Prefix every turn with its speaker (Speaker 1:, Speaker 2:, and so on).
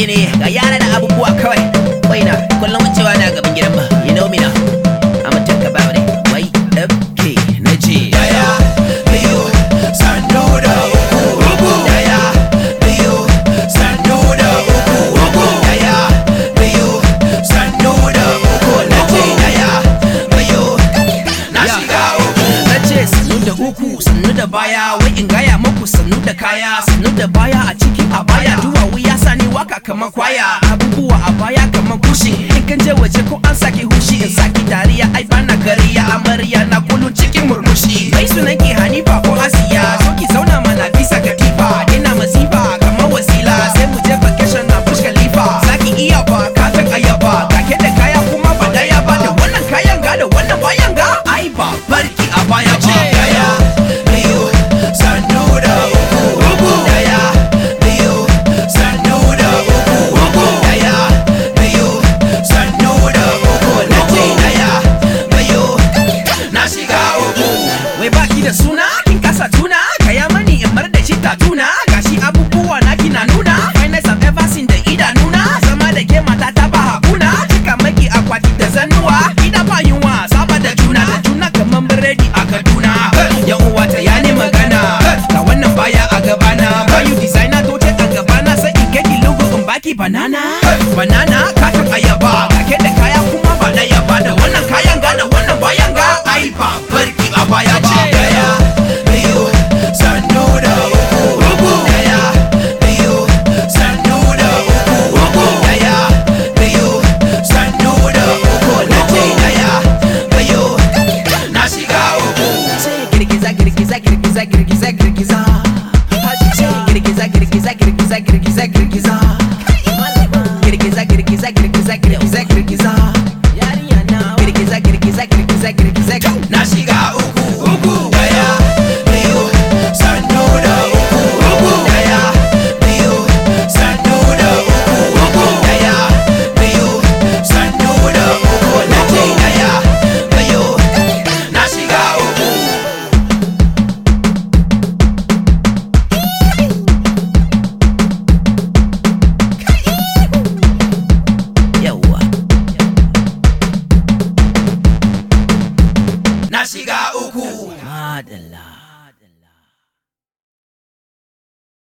Speaker 1: ne ga yara da abubuwa kawai waina kullum wucewa na gaban gidan ba you know me now I'm a talk about it wai okay na je
Speaker 2: Daya, biyu, sannu da uku. Daya, biyu, sannu da uku. Daya, biyu, sannu da uku. Na ce daya, biyu, na shiga uku.
Speaker 1: na ce sannu da uku sannu da baya wai in gaya muku sannu da kaya sannu da baya a ciki a baya duwawu ya sa ni waka kamar kwaya abubuwa a baya kamar kushi in kan je waje ko an saki hushi in saki dariya ai bana gariya amarya na kullum cikin murmushi mai sunan ki hanifa ko asiya so ki zauna mana bisa katifa ina masifa kamar wasila sai mu je vacation na bush khalifa zaki iya ba kafin ayaba kake da kaya kuma ba daya ba da wannan kayan ga da wannan bayan ga ai ba barki a baya ba
Speaker 2: Daya, biyu, sannu da uku. Daya, biyu, sannu da uku. Daya, biyu, sannu da uku. Na ce daya, biyu, na shiga uku.
Speaker 1: wai baki da suna kin kasa tuna kaya mani in mar da shi tatuna gashi abubuwa na kina nuna finest I've ever seen da idanuna zama da ke mata ta ba hakuna cika maki akwati da zannuwa ida ba yunwa saba da juna da juna kaman biredi a kaduna yan uwa ta ya ne magana ga wannan baya a gabana bayu designer to ce a gabana sai in keki lugu in baki banana banana kakan ayaba kake da kaya kuma ba da yaba da wannan kayan ga da wannan bayan ga ai ba barki a baya ba
Speaker 2: Daya, biyu, sannu da uku. Daya, biyu, sannu da uku. Daya, biyu, sannu da uku. Na ce daya, biyu, na shiga uku.
Speaker 1: sai girgiza girgiza girgiza girgiza girgiza Haji sai girgiza girgiza girgiza girgiza girgiza